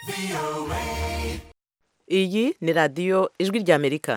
iyi ni radiyo ijwi ry'amerika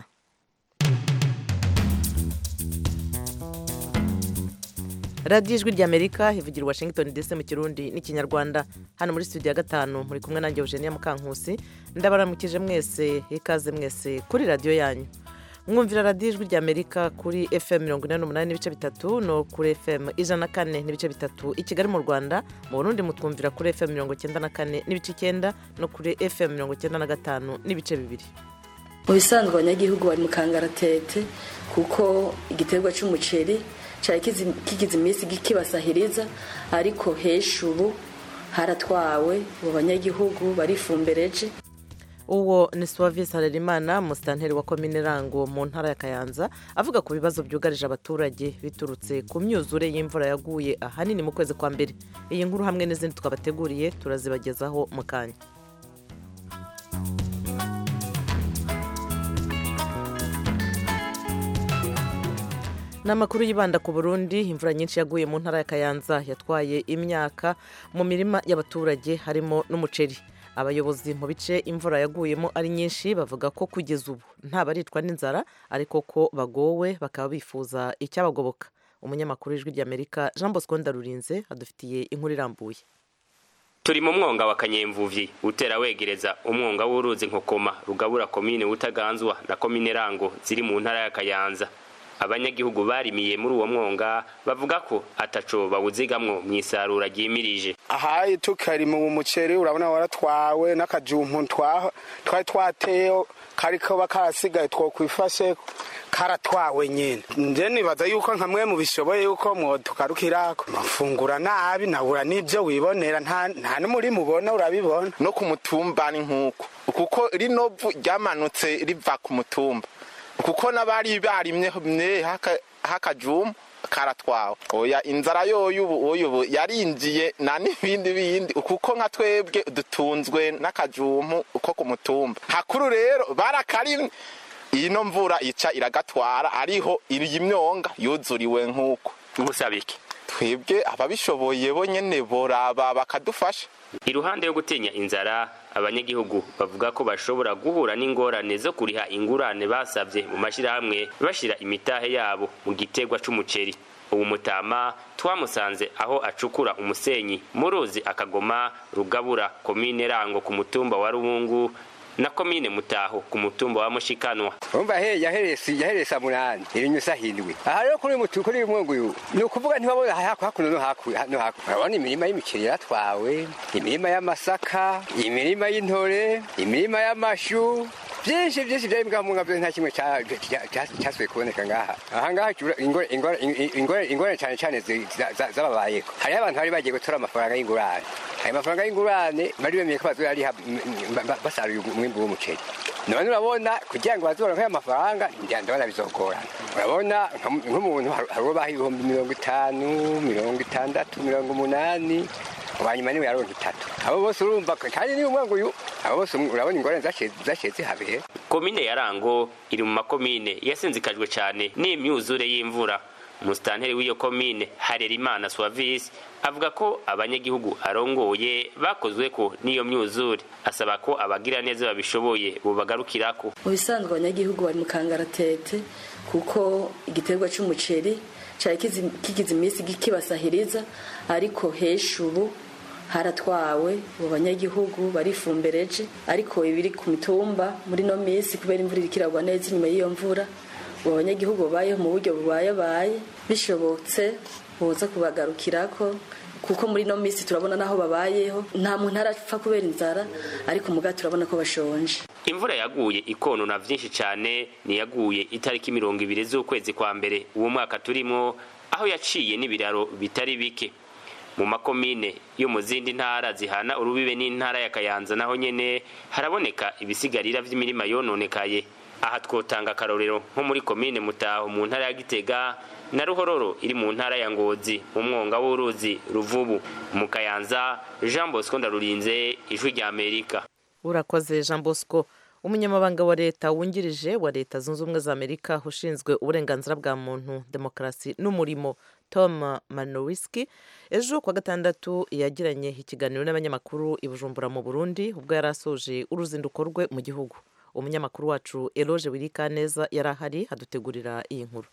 radiyo ijwi ry'amerika ivugira i washington dc mu kirundi n'ikinyarwanda hano muri studio ya gatanu muri kumwe nanjye eugenia mukankusi ndabaramukije mwese ikaze mwese kuri radiyo yanyu mwumvira radiyo ijwi ry'amerika kuri fm mirongo inani n'umunani n'ibice bitatu no kuri fm ijana na kane n'ibice bitatu i kigali mu rwanda mu burundi mutwumvira kuri fm mirongo icyenda na kane n'ibice icyenda no kuri fm mirongo icyenda na gatanu n'ibice bibiri mu bisanzwe abanyagihugu bari mu kangaratete kuko igiterwa cy'umuceri cyari kigize iminsi kibasahiriza ariko hesha ubu haratwawe abo banyagihugu barifumbereje uwo ni suwavisi harerimana musitanteri wa komine rango mu ntara ya kayanza avuga ku bibazo byugarije abaturage biturutse ku myuzure y'imvura yaguye ahanini mu kwezi kwa mbere iyi nkuru hamwe n'izindi twabateguriye turazibagezaho mu kanya ni amakuru yibanda ku burundi imvura nyinshi yaguye mu ntara ya kayanza yatwaye imyaka mu mirima y'abaturage harimo n'umuceri abayobozi mu bice imvura yaguyemo ari nyinshi bavuga ko kugeza ubu nta baritwa n'inzara ariko ko bagowe bakaba bifuza icyabagoboka umunyamakuru w'ijwi ry'amerika jean bosco ndarurinze adufitiye inkuru irambuye turi mu mwonga wa kanyemvuvyi utera wegereza umwonga w'uruzi nkokoma rugabura komine butaganzwa na komine rango ziri mu ntara ya kayanza abanyagihugu barimiye muri uwo mwonga bavuga ko ataco bawuzigamwo mu isarura ryimirije ahaye tukari mu muceri urabona waratwawe n'akajumpu twari twateyo kariko bakarasigaye twokwifashe karatwawe nyine nje nibaza yuko nka mwe mubishoboye yuko mwotukarukirako mafungura nabi nabura n'ibyo wibonera nta n'umuri mubona urabibona no ku mutumba ni nk'uko kuko rino vu ryamanutse riva ku mutumba kuko n'abari barimye hakajumu karatwawe oya inzara yoyo ubu ubu yarinjiye na n'ibindi bindi kuko nka twebwe dutunzwe n'akajumu ko ku mutumba hakuru rero barakarimwe ino mvura ica iragatwara ariho iyi myonga yuzuriwe nk'uko gusaba iki twebwe ababishoboye bo nyene boraba bakadufasha iruhande yo gutinya inzara abanyagihugu bavuga ko bashobora guhura n'ingorane zo kuriha ingurane basabye mu mashyirahamwe bashira imitahe yabo mu gitegwa c'umuceri ubu mutama twamusanze aho acukura umusenyi mu ruzi akagoma rugabura komine rango ku mutumba wa rubungu na komine mutaho ku mutumba wa mushikanwa umva he yaheresi yaheresa munani irinyusa hindwi aha rero kuri mutu kuri umwungu uyu ni ukuvuga ntibabona hakuno no hakuno no hakuno urabona imirima y'imiceri yaratwawe imirima y'amasaka imirima y'intore imirima y'amashu byinshi byinshi byari mbwa munga byose nta kimwe cyasubiye kuboneka ngaha aha ngaha ingorane cyane cyane zababayeko hariho abantu bari bagiye gutora amafaranga y'ingurane ayo mafaranga y'ingurane bari bemeye ko bazoyariha basaruye umwimbu w'umuceri none urabona kugira ngo bazoronke ayo mafaranga ndabona bizogorana urabona nk'umuntu hari uwo baha ibihumbi mirongo itanu mirongo itandatu mirongo umunani wanyuma niwe yaronka itatu abo bose urumva kandi niba umwangu uyu abo bose urabona ingorane zashiye zihabeye komine ya rango iri mu makomine yasinzikajwe cyane n'imyuzure y'imvura umusitanteri w'iyo komine harerimana suwavisi avuga ko abanyagihugu arongoye bakozwe ko n'iyo myuzure asaba ko abagira neza babishoboye bubagarukirako mu bisanzwe abanyagihugu bari mu kangaratete kuko igiterwa cy'umuceri cyari kigize iminsi kibasahiriza ariko hesha ubu haratwawe abo banyagihugu barifumbereje ariko ibiri ku mitumba muri no minsi kubera imvura iri kiragwa neza inyuma y'iyo mvura abo banyagihugu babayeho mu buryo bubayabaye bishobotse boza kubagarukirako kuko muri no minsi turabona n'aho babayeho nta muntu arapfa kubera inzara ariko muga turabona ko bashonje imvura yaguye ikonona vyinshi cane niyaguye itariki mirongo ibiri z'ukwezi kwa mbere uwo mwaka turimo aho yaciye n'ibiraro bitari bike mu makomine yo mu zindi ntara zihana urubibe n'intara ya kayanza naho nyene haraboneka ibisigarira vy'imirima yononekaye aha twotanga akarorero nko muri komine mutaho mu ntara ya gitega na ruhororo iri mu ntara ya ngozi mu mwonga w'uruzi ruvubu mu kayanza jean bosco ndarurinze ijwi rya amerika urakoze jean bosco umunyamabanga wa leta wungirije wa leta zunze ubumwe za amerika ushinzwe uburenganzira bwa muntu demokarasi n'umurimo tom manowiski ejo kuwa gatandatu yagiranye ikiganiro n'abanyamakuru i bujumbura mu burundi ubwo yari asoje uruzinduko rwe mu gihugu umunyamakuru wacu eloge wirikaneza yari ahari adutegurira iyi nkuru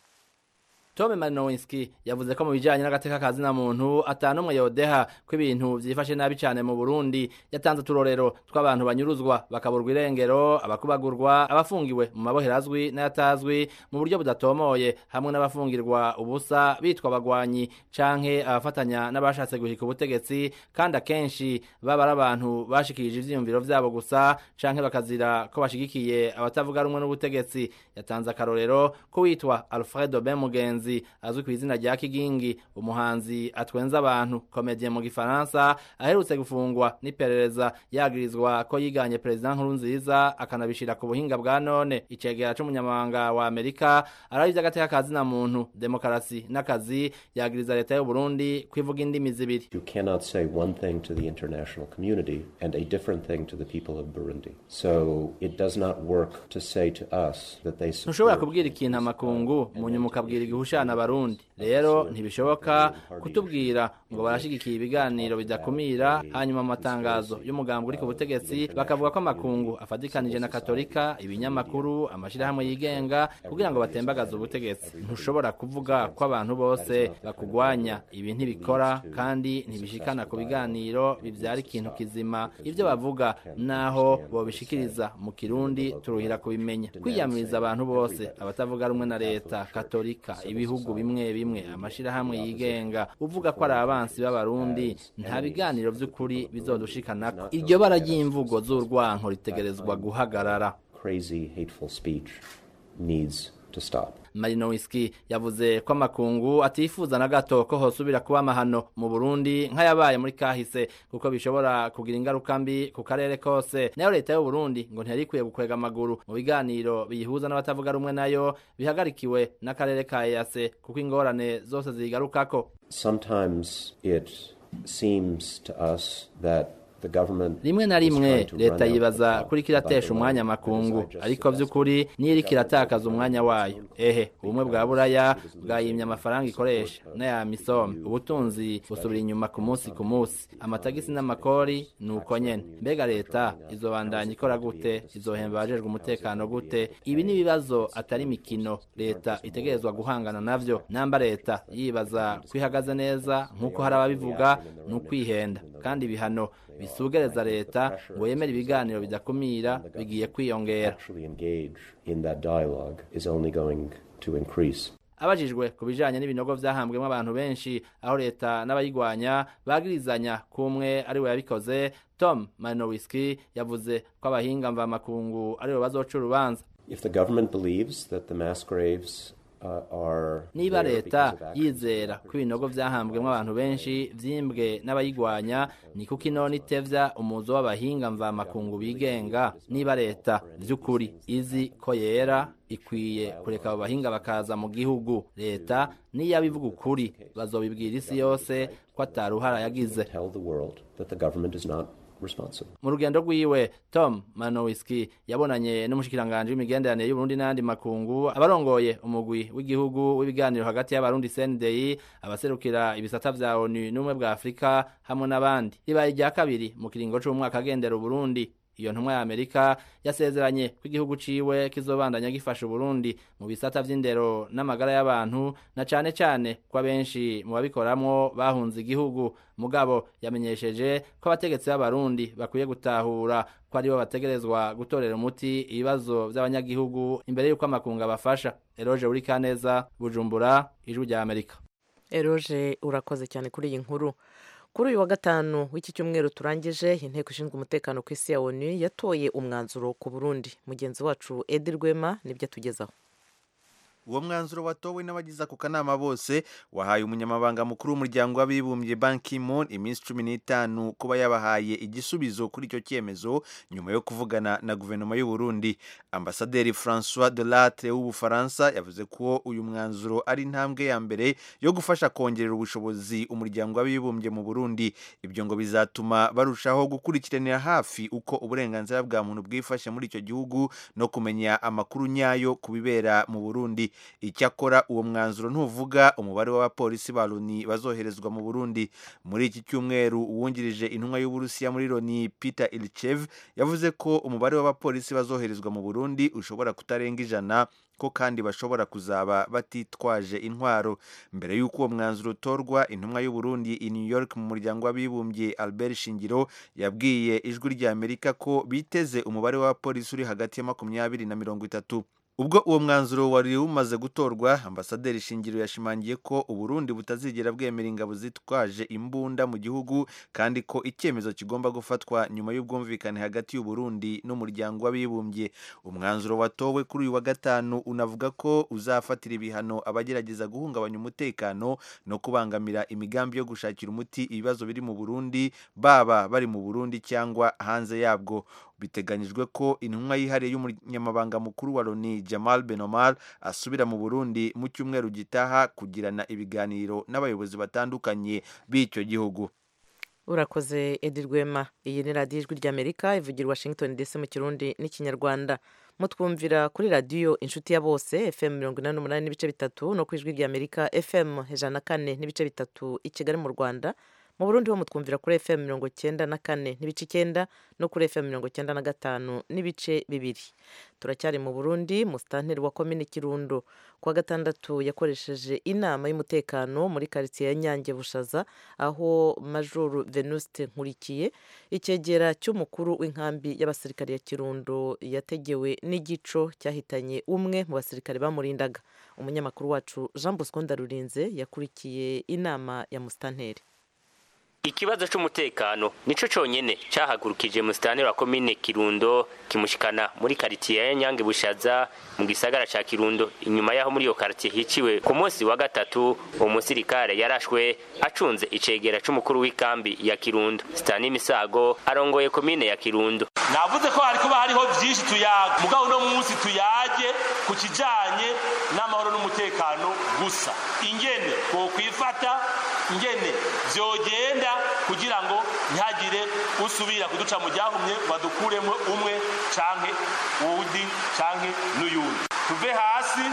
Tome Marinowski yavuze ko mu bijanye n'agateka ka zina muntu atanumwe yodeha ko ibintu vyifashe nabi cane mu Burundi yatanze uturorero tw'abantu banyuruzwa bakaburwa irengero abakubagurwa abafungiwe mu mabohero azwi n'ayatazwi mu buryo budatomoye hamwe n'abafungirwa ubusa bitwa abagwanyi canke abafatanya n'abashatse guhika ubutegetsi kandi akenshi baba ari abantu bashikirije ivyiyumviro vyabo gusa canke bakazira ko bashigikiye abatavuga rumwe n'ubutegetsi yatanze akarorero ko witwa Alfredo Ben Mugenzi azwi ku izina rya Kigingi umuhanzi atwenza abantu komedie mu gifaransa aherutse gufungwa n'iperereza yagirizwa ko yiganye president nkuru nziza akanabishira ku buhinga bwa none icegera c'umunyamabanga wa Amerika aravye agateka kazina muntu demokarasi n'akazi yagiriza leta y'u Burundi kwivuga indimi zibiri You cannot say one thing to the international community and a different thing to the people of Burundi. So it does not work to say to us that they ntushobora support kubwira ikintu amakungu mu nyuma ukabwira igihushana abarundi rero ntibishoboka kutubwira ngo barashigikiye ibiganiro bidakumira hanyuma mu matangazo y'umugambi uri ku butegetsi bakavuga ko amakungu afatikanije na katolika ibinyamakuru amashirahamwe yigenga kugira ngo batembagaze ubutegetsi ntushobora kuvuga ko abantu bose bakugwanya ibi ntibikora kandi ntibishikana ku biganiro bivyara ikintu kizima ivyo bavuga naho bobishikiriza mu kirundi turuhira kubimenya kwiyamiriza abantu bose abatavuga rumwe na leta katolika ibihugu bimwe bimwe amashirahamwe yigenga uvuga ko ari abansi b'abarundi nta biganiro vy'ukuri bizodushikanako iryo bara ry'imvugo z'urwanko ritegerezwa guhagarara crazy, hateful speech needs to stop. Marinowski yavuze ko amakungu atifuza na gato ko hosubira kuba amahano mu Burundi nk'ayabaye muri kahise kuko bishobora kugira ingaruka mbi ku karere kose nayo leta y'u Burundi ngo ntiyari ikwiye gukwega amaguru mu biganiro biyihuza n'abatavuga rumwe nayo bihagarikiwe n'akarere ka EAC kuko ingorane zose zigarukako Sometimes it seems to us that the government rimwe na is rimwe trying to run leta out the yibaza clock kuri by kiratesha the umwanya line. amakungu As I just ariko suggested, vy'ukuri niyo iriko iratakaza umwanya wayo ehe ubumwe bwa buraya bwayimye amafaranga ikoresha n'aya misome ubutunzi busubira inyuma ku munsi ku munsi amatagisi n'amakori ni uko nyene mbega leta izobandanya ikora gute izohemba abajejwe umutekano gute ibi ni ibibazo atari imikino leta itegerezwa guhangana navyo namba leta yibaza ko ihagaze neza nk'uko hari ababivuga ni ukwihenda kandi ibihano bisugereza leta ngo yemere ibiganiro bidakumira bigiye kwiyongera actually engage in that dialogue is only going to increase. abajijwe ku bijanye n'ibinogo vyahambwemo abantu benshi aho leta n'abayigwanya bagirizanya kumwe ari we yabikoze tom manowiski yavuze ko abahinga mvamakungu aribo bazoca urubanza If the government believes that the mass graves uh, are niba there leta because of actions yizera ko ibinogo vyahambwemo abantu benshi vyimbwe n'abayigwanya ni kuko inona itevya umuzo w'abahinga mvamakungu bigenga niba leta vy'ukuri izi ko yera ikwiye kureka abo bahinga bakaza mu gihugu leta niyo abivuga ukuri bazobibwira isi yose ko ataruhara yagize tell the world that the government is not responsible. mu rugendo rwiwe tom manowiski yabonanye n'umushikiranganji w'imigenderanire y'uburundi n'ayandi makungu abarongoye umugwi w'igihugu w'ibiganiro hagati y'abarundi cndei abaserukira ibisata vya onu n'ubumwe bwa afurika hamwe n'abandi ribaye irya kabiri mu kiringo c'umwaka agendera uburundi iyo ntumwa ya amerika yasezeranye ko igihugu ciwe kizobandanya gifasha uburundi mu bisata vy'indero n'amagara y'abantu na cane cane ko abenshi mu babikoramwo bahunze igihugu mugabo yamenyesheje ko abategetsi b'abarundi bakwiye gutahura ko aribo bategerezwa gutorera umuti ibibazo vy'abanyagihugu imbere y'uko amakungu abafasha eroje uri kaneza bujumbura ijwi rya amerika eroje urakoze cyane kuri iyi nkuru kuri uyu wa gatanu w'iki cyumweru turangije inteko ishinzwe umutekano ku isi ya onu yatoye umwanzuro ku burundi mugenzi wacu edi rwema nibyo atugezaho uwo mwanzuro watowe n'abagize ako kanama bose wahaye umunyamabanga mukuru w'umuryango w'abibumbye Ban Ki-moon iminsi cumi n'itanu kuba yabahaye igisubizo kuri icyo cyemezo nyuma yo kuvugana na guverinoma y'u Burundi ambasaderi François Delattre w'ubufaransa yavuze ko uyu mwanzuro ari intambwe ya mbere yo gufasha kongerera ubushobozi umuryango w'abibumbye mu Burundi ibyo ngo bizatuma barushaho gukurikiranira hafi uko uburenganzira bwa muntu bwifashe muri icyo gihugu no kumenya amakuru nyayo ku bibera mu Burundi icyakora uwo mwanzuro ntuvuga umubare w'abapolisi ba loni bazoherezwa mu burundi muri iki cyumweru uwungirije intumwa y'uburusiya muri loni peter ilchev yavuze ko umubare w'abapolisi bazoherezwa mu burundi ushobora kutarenga ijana ko kandi bashobora kuzaba batitwaje intwaro mbere y'uko uwo mwanzuro utorwa intumwa y'uburundi i new york mu muryango w'abibumbye albert shingiro yabwiye ijwi rya amerika ko biteze umubare w'abapolisi uri hagati ya makumyabiri na mirongo itatu ubwo uwo mwanzuro wari umaze gutorwa ambasaderi shingiro yashimangiye ko uburundi butazigera bwemera ingabo zitwaje imbunda mu gihugu kandi ko icyemezo kigomba gufatwa nyuma y'ubwumvikane hagati y'uburundi n'umuryango w'abibumbye umwanzuro watowe kuri uyu wa gatanu unavuga ko uzafatira ibihano abagerageza guhungabanya umutekano no kubangamira imigambi yo gushakira umuti ibibazo biri mu burundi baba bari mu burundi cyangwa hanze yabwo biteganyijwe ko intumwa yihariye y'umunyamabanga mukuru wa loni jamal benomar asubira mu burundi mu cyumweru gitaha kugirana ibiganiro n'abayobozi batandukanye b'icyo gihugu urakoze edi rwema iyi ni radiyo ijwi ry'amerika ivugira washington dc mu kirundi n'ikinyarwanda mutwumvira kuri radiyo inshuti ya bose fm mirongo inani n'umunani n'ibice bitatu no ku ijwi ry'amerika fm ijana na kane n'ibice bitatu i kigali mu rwanda mu burundi ho mutwumvira kuri fm mirongo cyenda na kane n'ibice icyenda no kuri fm mirongo cyenda na gatanu n'ibice bibiri turacyari mu burundi musitanteri wa komini kirundo kuwa gatandatu yakoresheje inama y'umutekano muri karitsiye ya nyange bushaza aho majoro venuste nkurikiye icyegera cy'umukuru w'inkambi y'abasirikare ya kirundo yategewe n'igico cyahitanye umwe mu basirikare bamurindaga umunyamakuru wacu jean bosco ndarurinze yakurikiye inama ya musitanteri ikibazo c'umutekano nico conyene cahagurukije musitanteri wa komine kirundo kimushikana muri karitiye ya nyange bushaza mu gisagara ca kirundo inyuma yaho muri iyo karitiye hiciwe ku munsi wa gatatu uwo musirikare yarashwe acunze icegera c'umukuru w'ikambi ya kirundo sitani misago arongoye komine ya kirundo navuze ko hari kuba hariho vyinshi tuyaga mugabo uno munsi tuyage ku kijanye n'amahoro n'umutekano gusa ingene twokwifata ingene vyogenda kugira ngo ntihagire usubira kuduca mu ryahumye badukuremo umwe canke uwundi canke n'uyundi tuve hasi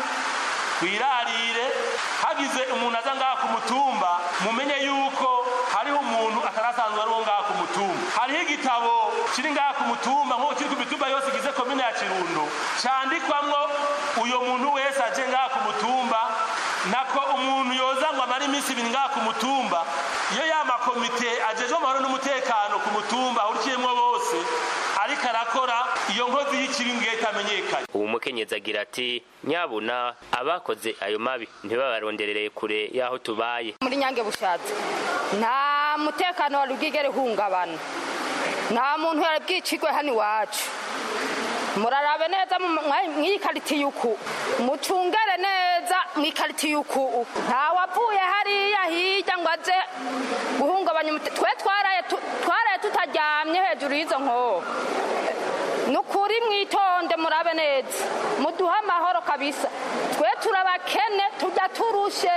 twirarire hagize umuntu aza ngaha ku mutumba mumenye yuko hariho umuntu atarasanzwe ari uwo ngaha ku mutumba hariho igitabo kiri ngaha ku mutumba nk'uko kiri ku mitumba yose igize komine ya kirundo candikwamwo uyo muntu wese aje ngaha ku mutumba nako umuntu yoza ngo amare iminsi ibiri ngaha ku mutumba iyo ya makomite ajejwe amahoro n'umutekano ku mutumba ahurikiyemwo bose ariko arakora iyo nkozi y'ikibi ngiye itamenyekanye ubu mukenyezi agira ati nyabuna abakoze ayo mabi ntibabaronderereye kure y'aho tubaye muri nyange bushatse nta mutekano wari bwigere uhungabana nta muntu yari bwicirwe hano iwacu murarabe neza mw'iyi karitiye uku mucungere neza mw'ikaritiye uku ntawavuye hariya hirya ngo aze guhungabanya twe twaraye tutaryamye hejuru y'izo nkoho ni ukuri mwitonde murabe neza muduhe amahoro kabisa twe turabakene tujya turushe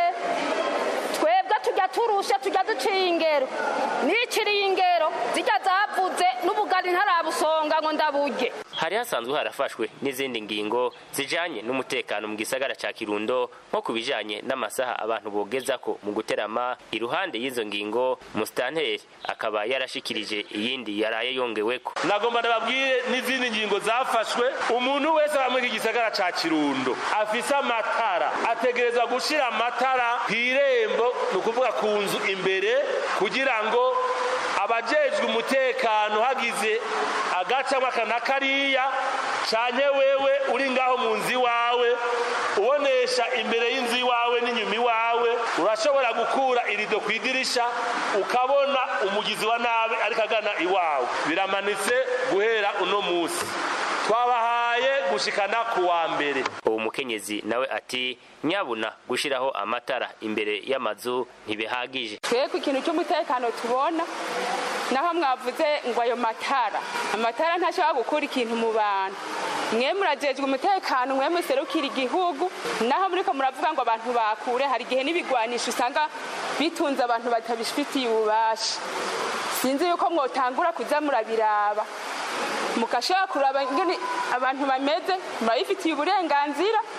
twebwe tujya turushe tujya duciye ingero n'ikiriye ingero zijya zavuze n'ubugari ntarabusonga ngo ndaburye hari hasanzwe harafashwe n'izindi ngingo zijanye n'umutekano mu gisagara ca kirundo nko ku bijanye n'amasaha abantu bogezako mu guterama iruhande y'izo ngingo musitanteri akaba yarashikirije iyindi yaraye yongeweko nagomba ndababwire n'izindi ngingo zafashwe umuntu wese aba muri iki gisagara ca kirundo afise amatara ategerezwa gushira amatara kw'irembo ni ukuvuga ku nzu imbere kugira ngo abajejwe umutekano hagize agacamo aka na kariya canke wewe uri ngaho mu nzu iwawe ubonesha imbere y'inzu iwawe n'inyuma iwawe urashobora gukura irido ku idirisha ukabona umugizi wa nabi ariko agana iwawe biramanitse guhera uno munsi twabahaye gushikana ku wa mbere uwo mukenyezi nawe ati nyabuna gushiraho amatara imbere y'amazu ntibihagije twebwe ikintu cy'umutekano tubona naho mwavuze ngo ayo matara amatara ntashobora gukura ikintu mu bantu mwe murajejwe umutekano mwe muserukira igihugu naho muriko muravuga ngo abantu bakure hari igihe n'ibigwanisho usanga bitunze abantu batabifitiye ububasha sinzi yuko mwotangura kuza murabiraba mugashobora kuraba ingene abantu bameze murabifitiye uburenganzira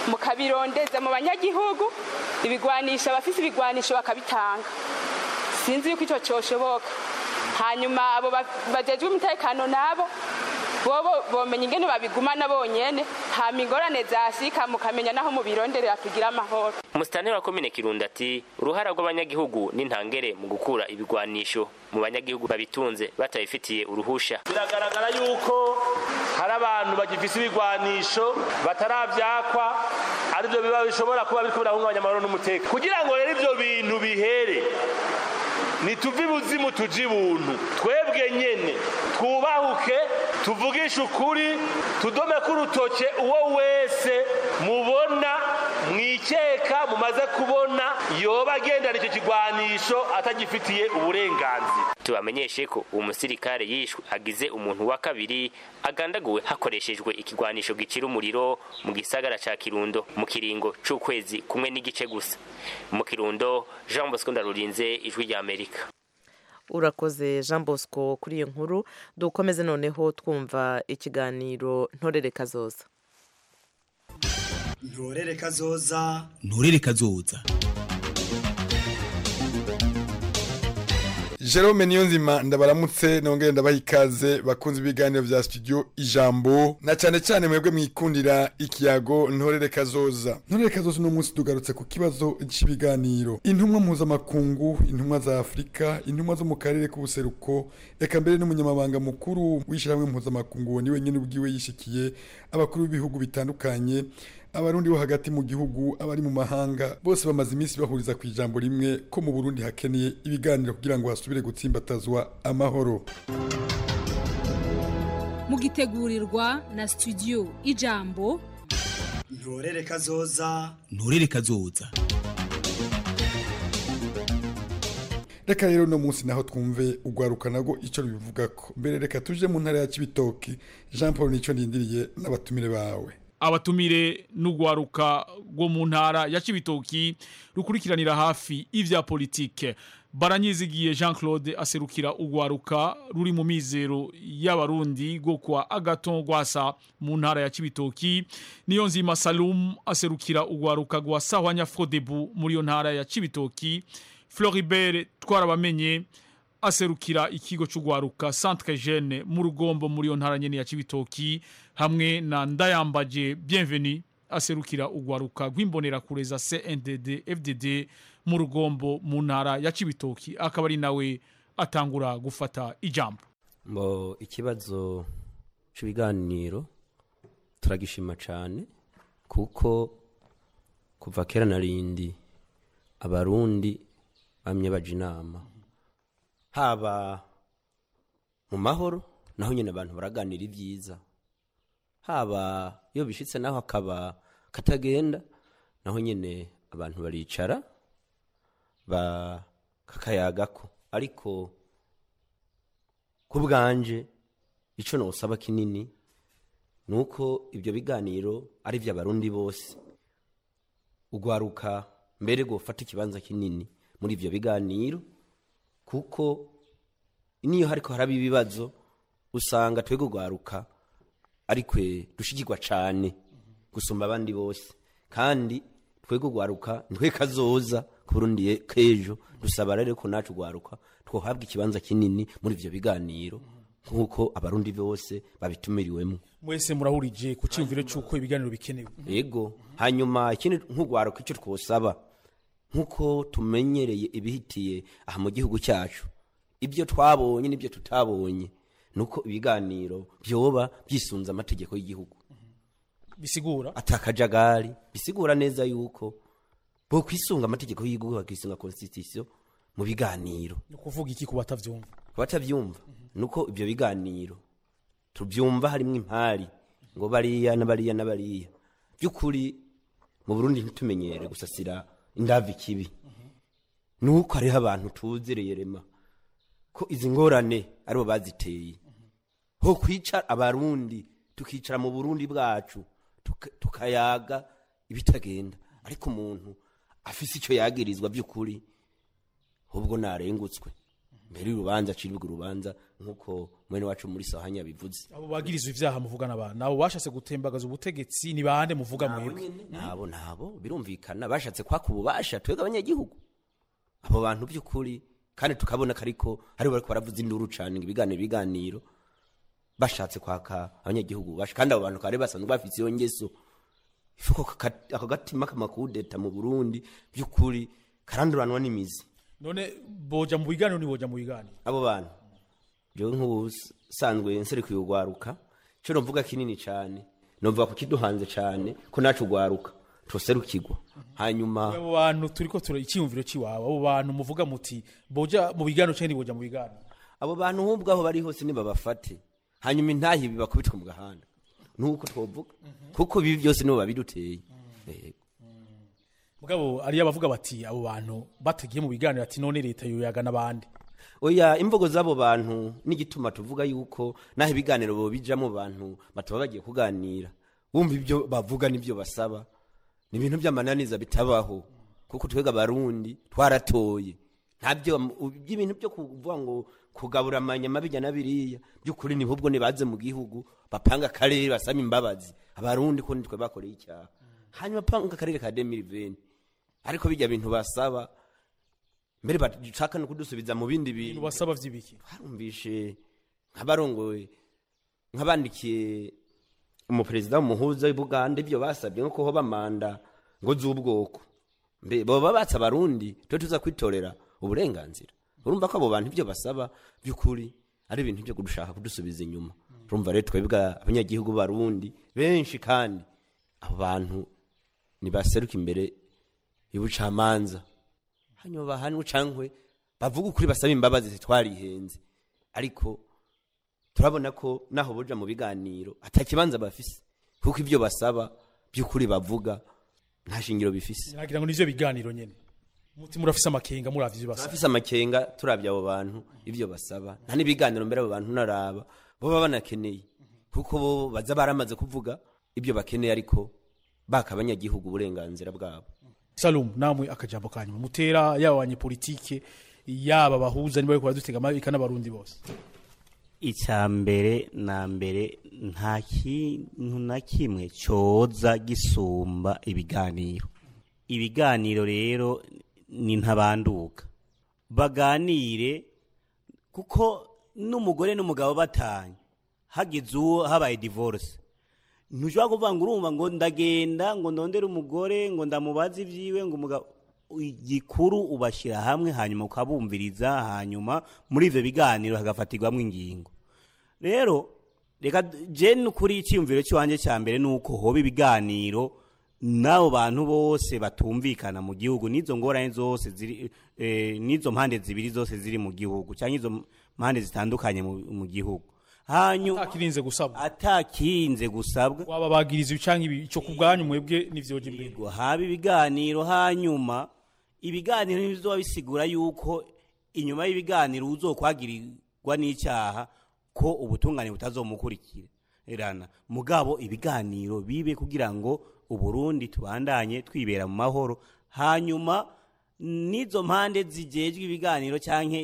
mukabirondeza mu banyagihugu ibigwanisho abafise ibigwanisho bakabitanga sinzi yuko icyo cyoshoboka hanyuma abo ba- bajejwe umutekano nabo bobo bomenya ingene babigumana bonyene hama ingorane zashika mukamenya naho mubironderera kugira amahoro umusitanteri wa komine kirundo ati uruhara rw'abanyagihugu n'intangere mu gukura ibigwanisho mu banyagihugu babitunze batabifitiye uruhusha biragaragara yuko hari abantu bagifise ibigwanisho bataravyakwa arivyo biba bishobora kuba biriko birahungabanya amahoro n'umutekano kugira ngo rero ivyo bintu bihere nituve ibuzimu tuje ibuntu twebwe nyene twubahuke tuvugishe ukuri tudomeko urutoke uwo wese mubona mwikeka mumaze kubona yoba agendana icyo kigwanisho atagifitiye uburenganzira tubamenyeshe ko uwo musirikare yishwe agize umuntu wa kabiri agandaguwe hakoreshejwe ikigwanisho gicira umuriro mu gisagara ca kirundo mu kiringo c'ukwezi kumwe n'igice gusa mu kirundo jean bosco ndarurinze ijwi rya amerika urakoze jean bosco kuri iyo nkuru dukomeze noneho twumva ikiganiro ntorere kazoza ntorere kazoza nturere kazoza Jerome Niyonzima ndabaramutse nongere ndabaha ikaze bakunze ibiganiro vya studio ijambo na cyane cyane mwebwe mwikundira ikiyago ntorere kazoza ntorere kazoza uno munsi tugarutse ku kibazo cy'ibiganiro intumwa mpuzamakungu intumwa za afurika intumwa zo mu karere k'ubuseruko eka mbere n'umunyamabanga mukuru w'ishyirahamwe mpuzamakungu ni wenyine ubwiwe yishikiye abakuru b'ibihugu bitandukanye abarundi bo hagati mu gihugu abari mu mahanga bose bamaze iminsi bahuriza ku ijambo rimwe ko mu burundi hakeneye ibiganiro kugira ngo hasubire gutsimbatazwa amahoro mugitegurirwa na studio ijambo ntorere kazoza nturere kazoza reka rero uno munsi naho twumve ugwaruka nago icyo rubivugako mbere reka tuje mu ntara ya kibitoki jean paul nicyo ndindiriye n'abatumire bawe abatumire n'ugwaruka rwo mu ntara ya Cibitoki rukurikiranira hafi ivya politike baranyizigiye Jean Claude aserukira ugwaruka ruri mu mizero y'abarundi go kwa Agaton Gwasa mu ntara ya Cibitoki niyo nzima Salum aserukira ugwaruka gwa Sahwanya Frodebu muri yo ntara ya Cibitoki Floribert twarabamenye aserukira ikigo cy'ugwaruka Centre Jeune mu rugombo muri yo ntara nyene ya Cibitoki hamwe na Ndayambaje Bienvenue aserukira ugwaruka rw'imbonera kureza CNDD FDD mu rugombo mu ntara ya Cibitoki akaba ari nawe atangura gufata ijambo mbo ikibazo cy'ibiganiro turagishima cyane kuko kuva kera na rindi abarundi bamye baje inama haba mu mahoro naho nyine abantu baraganira ibyiza haba iyo bishitse naho akaba katagenda naho nyine abantu baricara bakakayagako ariko ku bwanje icyo ntusaba kinini ni uko ibyo biganiro ari iby'abarundi bose ugwaruka mbere gufata ikibanza kinini muri ibyo biganiro kuko niyo hariko haraba ibibazo usanga twebwe ugwaruka arikwe dushigirwa cyane gusumba abandi bose kandi twebwe ugwaruka ntwe kazoza ku burundi k'ejo dusaba rero ko nacu ugwaruka twohabwa ikibanza kinini muri ibyo biganiro nk'uko abarundi bose babitumiriwemo mwese murahurije ku cyumviro cy'uko ibiganiro bikenewe yego hanyuma ikindi nk'ugwaruka icyo twosaba nk'uko tumenyereye ibihitiye aha mu gihugu cyacu ibyo twabonye n'ibyo tutabonye ni uko ibiganiro byoba byisunze amategeko y'igihugu bisigura atakajagari bisigura neza yuko bo kwisunga amategeko y'igihugu bakisunga constitution mu biganiro ni ukuvuga iki ku batavyumva ku batavyumva nuko ibyo biganiro tubyumva harimo impari ngo bariya na bariya na bariya by'ukuri mu Burundi ntitumenyere gusasira indavi kibi nuko hariho abantu tuzereye rema ko izi ngorane aribo baziteye ho kwicara abarundi tukicara mu burundi bwacu tukayaga ibitagenda ariko umuntu afise icyo yagirizwa by'ukuri ahubwo narengutswe mbere y'urubanza aciribwa urubanza nk'uko mwene wacu muri sahanya bivuze abo bagirizwa ivyaha muvugana abantu abo bashatse gutembagaza ubutegetsi ni bande muvuga Nabo mwebwe nyene, nabo nabo birumvikana bashatse kwaka ububasha twebwe abanyagihugu abo bantu by'ukuri kandi tukabona ko ariko aribo bariko baravuza induru cane ngo ibiganiro ibiganiro bashatse kwaka abanyagihugu ububasha kandi abo bantu kare basanzwe bafise iyo ngeso ifuko kaka- ako gatima k'amakudeta mu burundi by'ukuri karanduranwa n'imizi none boja mu biganiro ni boja mu biganiro abo bantu jewe nk'ubusanzwe nserekuye urwaruka ico novuga kinini cane novuga ku kiduhanze cane ko nacu urwaruka tuserukirwa hanyuma abo bantu turiko tura icyiyumviro ciwabo abo bantu muvuga muti boja mu biganiro canke boja mu biganiro abo bantu nk'ubwo aho bari hose nibabafate hanyuma intahi bibakubitwe mu gahanda nuko twovuga kuko bibi byose nibo babiduteye Yego. mugabo ariyo abavuga bati abo bantu batagiye mu biganiro ati none leta yoyaga n'abandi oya imvugo z'abo bantu n'igituma tuvuga yuko naho ibiganiro bo bijamo bantu bataba bagiye kuganira wumva ibyo bavuga n'ibyo basaba ni ibintu by'amananiza bitabaho kuko twega abarundi twaratoye ntabyo by'ibintu byo kuvuga ngo kugabura amanyama bijya na biriya by'ukuri ni ahubwo nibaze mu gihugu bapanga akarere basaba imbabazi abarundi ko nitwe bakoreye icyaha hanyuma panga akarere ka demiriveni ariko bijya bintu basaba mbere bashaka no kudusubiza mu bindi bintu basaba vy'ibiki barumvishe nk'abarongoye nk'abandikiye umuperezida w'umuhuza w'ubuganda ibyo basabye nko kuhoba manda ngo z'ubwoko mbe baba batsa abarundi twe tuza kwitorera uburenganzira urumva ko abo bantu ibyo basaba by'ukuri ari ibintu byo kudushaka kudusubiza inyuma urumva rero twebwe abanyagihugu barundi benshi kandi abo bantu nibaseruka imbere y'ubucamanza hanyuma bahanwe cankwe bavuga ukuri basaba imbabazi zitwarihenze ariko turabona ko naho boja mu biganiro atakibanza bafise kuko ibyo basaba by'ukuri bavuga nta shingiro bifise nagira ngo nivyo biganiro nyene muti murafise amakenga muravye ivyo basaba bafise amakenga turabye abo bantu ibyo basaba nta n'ibiganiro mbere abo bantu naraba bo baba banakeneye kuko bo baza baramaze kuvuga ibyo bakeneye ariko baka abanyagihugu uburenganzira bwabo salum namwe akajambo kanyuma mutera yaba abanyepolitike yaba bahuza niba bariko baradutega amabika n'abarundi bose icya mbere na mbere nta kintu na kimwe cyoza gisumba ibiganiro ibiganiro rero ni ntabanduka baganire kuko n'umugore n'umugabo batanye hagize uwo habaye divorce ntushobora kuvuga ngo urumva ngo ndagenda ngo ndondere umugore ngo ndamubaze ibyiwe ngo umugabo igikuru ubashyira hamwe hanyuma ukabumviriza hanyuma muri ibyo biganiro hagafatirwamo ingingo rero reka jeni kuri icyiyumviro cy'iwanjye cya mbere ni uko hoba ibiganiro n'abo bantu bose batumvikana mu gihugu n'izo ngorane zose ziri eh, n'izo mpande zibiri zose ziri mu gihugu cyangwa izo mpande zitandukanye mu mu gihugu hanyuma atakirinze gusabwa atakirinze gusabwa waba bagiriza ibicanke ibi ico kubwanyu mwebwe nivyoje imbere ngo haba ibiganiro hanyuma ibiganiro ntibizoba bisigura yuko inyuma y'ibiganiro uzokwagirirwa n'icyaha ko ubutungane butazomukurikirana mugabo ibiganiro bibe kugira ngo uburundi tubandanye twibera mu mahoro hanyuma n'izo mpande zigejwe ibiganiro cyangwa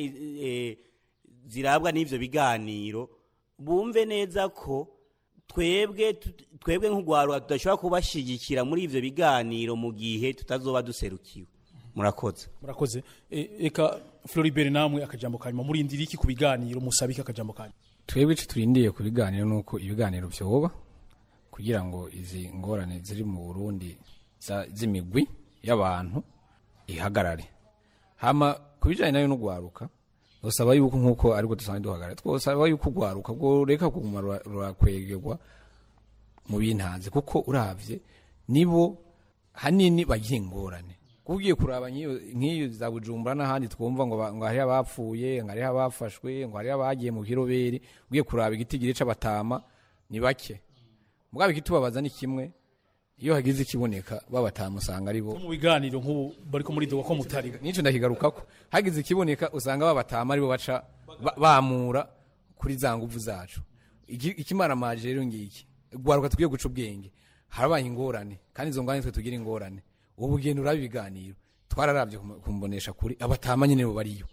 zirabwa n'ibyo biganiro bumve neza ko twebwe twebwe nk'urwaruka tudashobora kubashyigikira muri ibyo biganiro mu gihe tutazoba duserukiwe murakoze murakoze reka floribert namwe akajambo kanyuma murindira iki ku biganiro musabike akajambo kanyuma twebwe icyo turindiye ku biganiro ni uko ibiganiro byoba kugira ngo izi ngorane ziri mu burundi z'imigwi y'abantu ihagarare hama ku bijyanye nayo n'urwaruka dusaba yuko nk'uko ariko dusanzwe duhagarara twosaba yuko urwaruka rwo reka kuguma rurakwegerwa mu bintanze kuko urabye nibo hanini bagira ingorane ugiye kuraba nk'iyo za bujumbura n'ahandi twumva ngo ngo hariho abapfuye ngo hariho abafashwe ngo hariho abagiye mu kiroberi ugiye kuraba igitigiri c'abatama ni bake mugabo ikitubabaza ni kimwe iyo hagize ikiboneka babatama usanga ari bo mu biganiro nk'ubu bariko muri dogo ko mutari nico ndakigarukako hagize ikiboneka usanga babatama ari bo baca bamura kuri za nguvu zacu ikimara maje rero ngiki gwaruka tugiye guca ubwenge harabaye ingorane kandi izo ngorane twe tugira ingorane ubu ugenda uraba ibiganiro twararabye kumbonesha kuri abatama nyine bo bariyo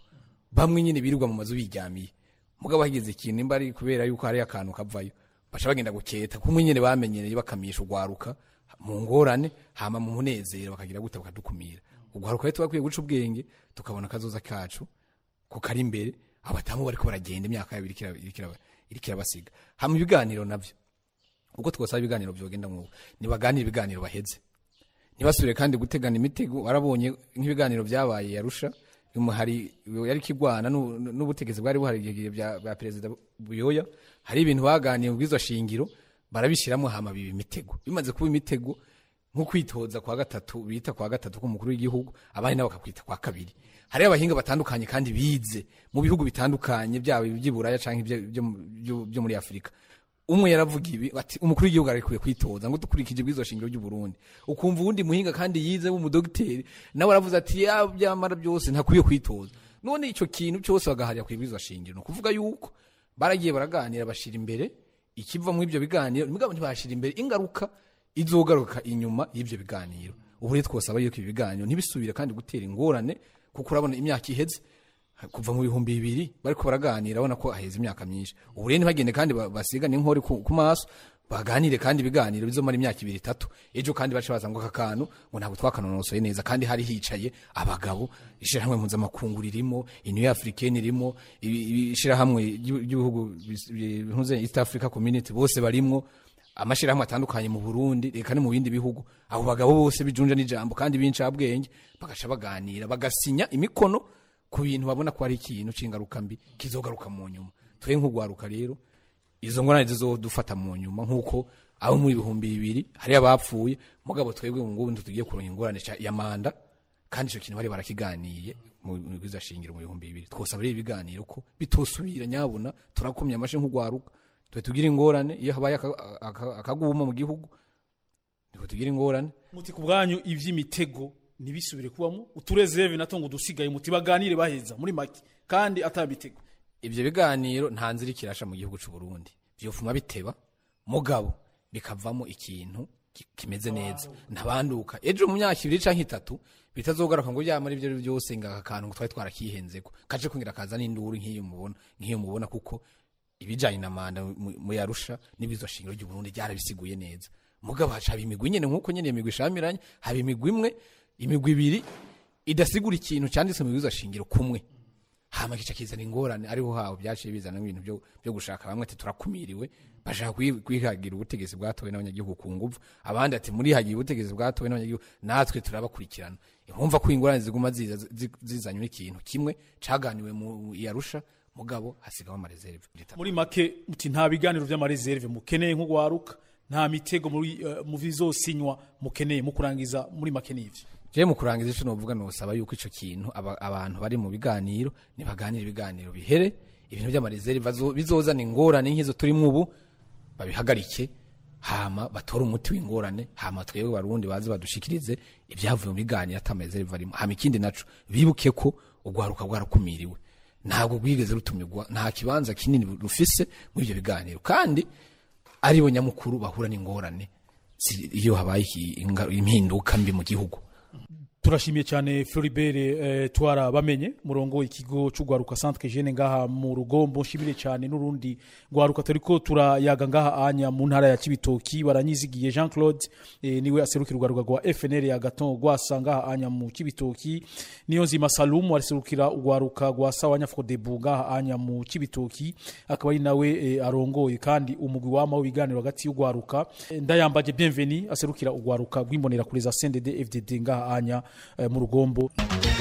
bamwe nyine birirwa mu mazu biryamiye mugabo hagize ikintu nimba ari kubera yuko hari akantu kavayo baca bagenda guketa kumwe nyine bamenyereye bakamisha ugwaruka mu ngorane hama mu munezero bakagira gute bakadukumira ugwaruka rero twakwiye guca ubwenge tukabona akazoza kacu ko kari imbere abatamu bariko baragenda imyaka yabo iriko ira- iriko ira- iriko irabasiga hama ibiganiro navyo uko twosaba ibiganiro vyogenda nk'ubu nibaganire ibiganiro baheze ntibasubire kandi gutegana imitego warabonye nk'ibiganiro byabaye yarusha hari yari kigwana n'u- n'ubutegetsi bwari buhari igihe bya bya perezida buyoya hari ibintu baganiye mu bwizo shingiro barabishyiramo hama biba imitego bimaze kuba imitego nko kwitoza kwa gatatu bita kwa gatatu k'umukuru w'igihugu abandi nabo bakakwita kwa kabiri hari abahinga batandukanye kandi bize mu bihugu bitandukanye byaba iby'iburaya cyangwa ibyo- byo mu- byo- byo muri afurika umwe yaravuga ibi ati umukuru w'igihugu arekwiye kwitoza ngo dukurikije bw'izo shingiro ry'u Burundi ukumva uwundi muhinga kandi yize w'umudogiteri nawe aravuze ati ya byamara byose ntakwiye kwitoza none icyo kintu cyose bagaharira ku bw'izo shingiro ni ukuvuga yuko baragiye baraganira bashira imbere ikiva muri ibyo biganiro mugabo ntibashira imbere ingaruka izogaruka inyuma y'ibyo biganiro ubu rero twosaba yuko ibi biganiro ntibisubire kandi gutera ingorane kuko urabona imyaka iheze kuva mu bihumbi bibiri bariko baraganira abona ko haheze imyaka myinshi ubu rero ntibagende kandi ba- basigane inkori ku ku maso baganire kandi ibiganiro bizomara imyaka ibiri itatu ejo kandi bace baza ngo aka kantu ngo ntabwo twakanonosoye neza kandi hari hicaye abagabo ishirahamwe mpuzamakungu ririmo iniyo africaine irimo ibi- ibi- ishirahamwe ry'ibi- ry'ibihugu bis- bi- bihuze east africa community bose barimwo amashirahamwe atandukanye mu Burundi reka no mu bindi bihugu abo bagabo bose bijunja n'ijambo kandi b'incabwenge bagaca baganira bagasinya imikono ku bintu babona ko ari ikintu c'ingaruka mbi kizogaruka mu nyuma twe nk'ugwaruka rero izo ngorane zizodufata mu nyuma nk'uko abo mu bihumbi bibiri hari abapfuye mugabo twebwe mu ngubu tugiye kuronka ingorane ca- ya manda kandi ico kintu bari barakiganiye mu bwiza shingiro mu bihumbi bibiri twosaba rero ibiganiro ko bitosubira nyabuna turakomye amashe nk'ugwaruka twe tugira ingorane iyo habaye aka- aka- akaguma mu gihugu niko tugira ingorane muti ku bwanyu ivy'imitego ntibisubire kubamo uturezereve nato ngo dusigaye muti baganire baheza muri make kandi atabitego ivyo biganiro nta nzira ikirasha mu gihugu c'u Burundi vyofuma biteba mugabo bikavamo ikintu ki- kimeze neza ntabanduka ejo mu myaka ibiri canke itatu bitazogaruka ngo yamara ivyo ari byose ngo aka kantu ngo twari twarakihenzeko kaje kungira kaza n'induru nk'iyo mubona nk'iyo mubona kuko ibijanye na manda mu mu yarusha n'ibizo shingiro ry'u Burundi byarabisiguye neza mugabo haca haba imigwi nyene nk'uko nyene imigwi ishamiranye haba imigwi imwe imigwi ibiri idasigura ikintu canditse mu bizo shingiro kumwe hama kica kizana ingorane ariho haho byaciye bizana ibintu byo, byo gushaka bamwe ati turakumiriwe bashaka kwi- kwihagira ubutegetsi bwatowe n'abanyagihugu ku nguvu abandi ati muri hagiye ubutegetsi bwatowe n'abanyagihugu natwe turabakurikirana urumva ko ingorane ziguma ziza zi- zizanywe n'ikintu kimwe caganiwe mu yarusha mugabo hasigaho amareserve muri make muti nta biganiro vy'amareserve mukeneye nk'ugwaruka nta mitego muri eh, mu bizosinywa mukeneye mu kurangiza muri make n'ivyo je mu kurangiza ico novuga nosaba yuko ico kintu aba- abantu bari mu biganiro nibaganira ibiganiro bihere ibintu by'amareserve bazo- bizozana ingorane nk'izo turimo ubu babihagarike hama batore umuti w'ingorane hama twebwe barundi baze badushikirize ibyavuye mu biganiro atamareserve arimo hama ikindi naco bibuke ko ugwaruka bwarakumiriwe ntabwo rwigeze rutumirwa nta kibanza kinini rufise muri ibyo biganiro kandi aribo nyamukuru bahura n'ingorane zi- iyo habaye iki- inga- impinduka mbi mu gihugu turashimiye cyane Floribert eh, twara bamenye murongo ikigo c'ugwaruka centre jeune ngaha mu rugombo nshimire cyane n'urundi gwaruka turiko turayaga ngaha anya mu ntara ya Kibitoki baranyizigiye Jean Claude eh, niwe aserukira ugwaruka rwa FNL ya Gaton gwasa ngaha anya mu Kibitoki niyo nzima Salum aserukira ugwaruka rwa Sawanya Frodebu ngaha anya mu Kibitoki akaba ari nawe eh, arongoye kandi umugwi wama w'ibiganiro hagati y'ugwaruka Eh, ndayambaje bienvenue aserukira ugwaruka rw'imbonera kuri za CNDD FDD ngaha anya eh, mu rugombo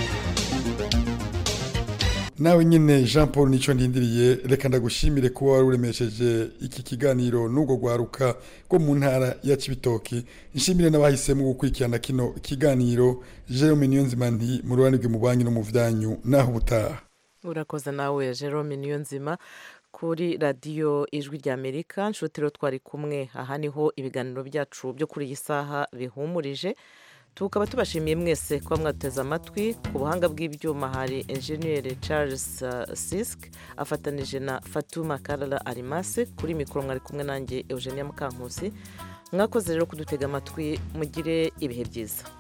nawe nyine jean paul nicyo ndindiriye reka ndagushimire kuba wari uremesheje iki kiganiro n'ubwo rwaruka rwo mu ntara ya kibitoki nshimire n'abahisemo gukurikirana kino kiganiro jerome niyonzima nti mu ruhande rwe mu banki no mu byanyu naho ubutaha urakoze nawe jerome niyo nzima kuri radiyo ijwi ry'amerika nshutiro twari kumwe aha niho ibiganiro byacu byo kuri iyi saha bihumurije tukaba tubashimiye mwese kuba mwateze amatwi ku buhanga bw'ibyuma hari enjeniyeri charles uh, sisk afatanije na fatuma karara arimase kuri mikoro mwari kumwe nanjye eugenia mukankusi mwakoze rero kudutega amatwi mugire ibihe byiza